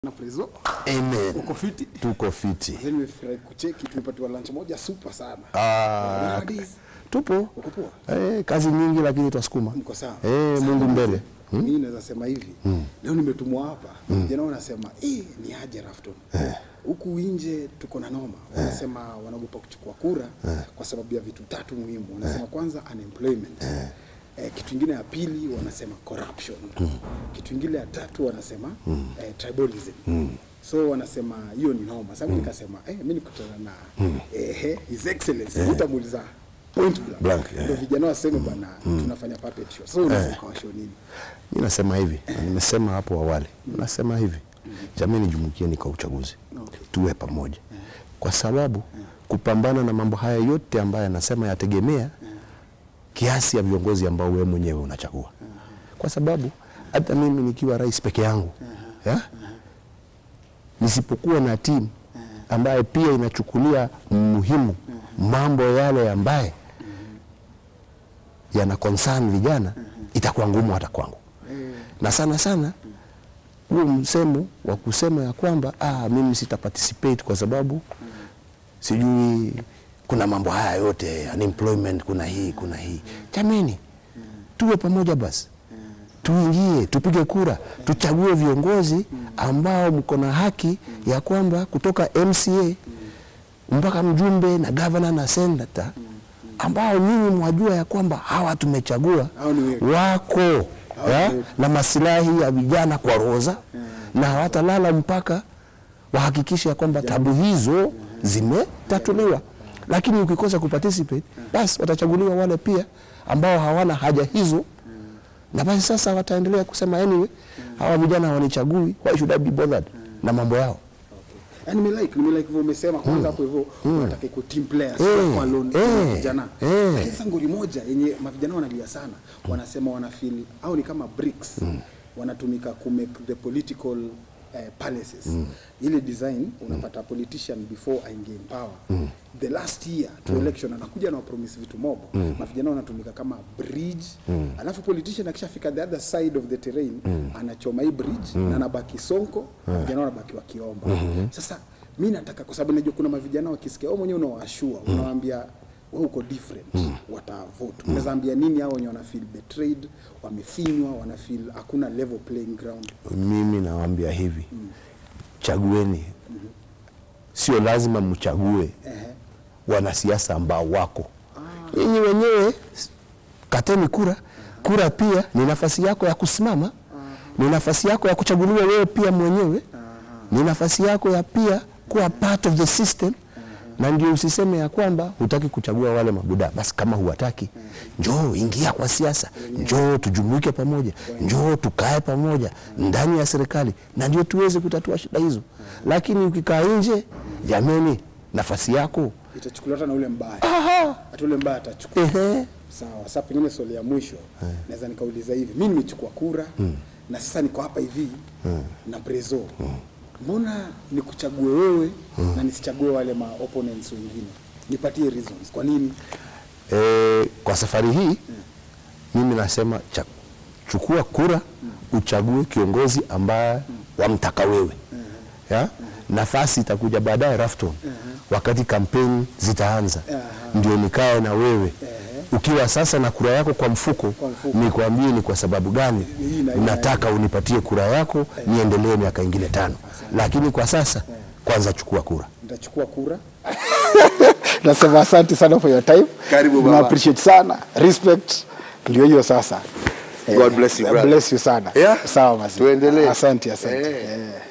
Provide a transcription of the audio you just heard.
na Prezo. Amen. Uko fiti? Tuko fiti. Sasa nimefurahi kucheki tumepatiwa lunch moja super sana. Ah, Nowadays, tupo Uko poa? eh, kazi nyingi lakini twasukuma Mko sawa? eh, Sawa, Mungu mzee. mbele. Mimi naweza sema hivi. Leo nimetumwa hapa. Vijana wanasema, "Eh, ni aje Rafton." Huku nje tuko na noma. Wanasema wanaogopa kuchukua kura kwa sababu ya vitu tatu muhimu. Wanasema kwanza unemployment. Eh, kitu kingine ya pili wanasema corruption. Kitu kingine ya tatu wanasema eh, tribalism. So wanasema hiyo ni noma. Sasa mimi nikasema, eh, mimi nikutana na eh, his excellency nitamuuliza point blank. Blank, eh. Ndio vijana waseme bwana tunafanya puppet show. So unaweza ukawashow nini? Mi nasema hivi na nimesema hapo awali, nasema hivi jamii, jumuikieni kwa uchaguzi, Okay. tuwe pamoja, kwa sababu kupambana na mambo haya yote ambayo yanasema yategemea kiasi ya viongozi ambao wewe mwenyewe unachagua, kwa sababu hata mimi nikiwa rais peke yangu ya? nisipokuwa na timu ambayo pia inachukulia muhimu mambo yale ambaye yana concern vijana, itakuwa ngumu hata kwangu na sana sana huo msemo wa kusema ya kwamba ah, mimi sita participate kwa sababu sijui kuna mambo haya yote unemployment, kuna hii kuna hii. Jameni, tuwe pamoja basi, tuingie tupige kura, tuchague viongozi ambao mko na haki ya kwamba kutoka MCA mpaka mjumbe na gavana na senata ambao nyinyi mwajua ya kwamba hawa tumechagua Hao ni wetu. wako ya, wetu. na masilahi ya vijana kwa roza na hawatalala mpaka wahakikishe ya kwamba tabu hizo zimetatuliwa. Lakini ukikosa kuparticipate, basi watachaguliwa wale pia ambao hawana haja hizo, na basi sasa wataendelea kusema anyway, hawa vijana hawanichagui, why should I be bothered na mambo yao. Yaani nimelike nimelike hivyo umesema kwanza hapo hivyo unataka iko team players Eh, kwa lone eh, vijana. eh. Lakini sasa ngori moja yenye mavijana wanalia sana wanasema wana feel au ni kama bricks wanatumika ku make the political eh, palaces. Ile design unapata politician before aingie in power. The last year to election anakuja na promise vitu mob. Mavijana wanatumika kama bridge. Alafu politician akishafika the other side of the terrain anachoma hii bridge na anabaki sonko, vijana wanabaki wakiomba. Sasa mi nataka kwa sababu najua kuna mavijana wakisikia wewe mwenyewe unawashua unawaambia wewe uko different watavote unaweza ambia nini hao wenye wana feel betrayed wamefinywa wana feel hakuna level playing ground Mimi nawaambia hivi, chagueni, sio lazima mchague wanasiasa ambao wako nyinyi wenyewe. Kateni kura. Kura pia ni nafasi yako ya kusimama, ni nafasi yako ya kuchaguliwa wewe pia mwenyewe, ni nafasi yako ya pia kuwa part of the system na ndio usiseme ya kwamba hutaki kuchagua wale mabuda. Basi kama huwataki, njoo ingia kwa siasa, njoo tujumuike pamoja, njoo tukae pamoja ndani ya serikali, na ndio tuweze kutatua shida hizo. Lakini ukikaa nje, jameni, nafasi yako itachukuliwa hata na ule mbaya aha, hata ule mbaya atachukua ehe, sawa sasa pengine swali ya mwisho naweza nikauliza hivi mi nimechukua kura na sasa niko hapa hivi na Prezo mbona nikuchague wewe na nisichague wale ma opponents wengine nipatie reasons kwa nini E, kwa safari hii mimi nasema cha, chukua kura uchague kiongozi ambaye wamtaka wewe ya? Nafasi itakuja baadaye Rafton, wakati kampeni zitaanza, ndio nikae na wewe ukiwa sasa na kura yako kwa mfuko, Kwa mfuko. nikwambie ni kwa sababu gani Hii na hii na nataka unipatie kura yako niendelee miaka ingine tano, lakini kwa sasa kwanza chukua kura. nitachukua kura nasema asante sana for your time Karibu baba. na appreciate sana respect ndio hiyo sasa God bless you, brother. bless you sana Yeah? sawa mazi Tuendelee. asante asante Eh. Eh.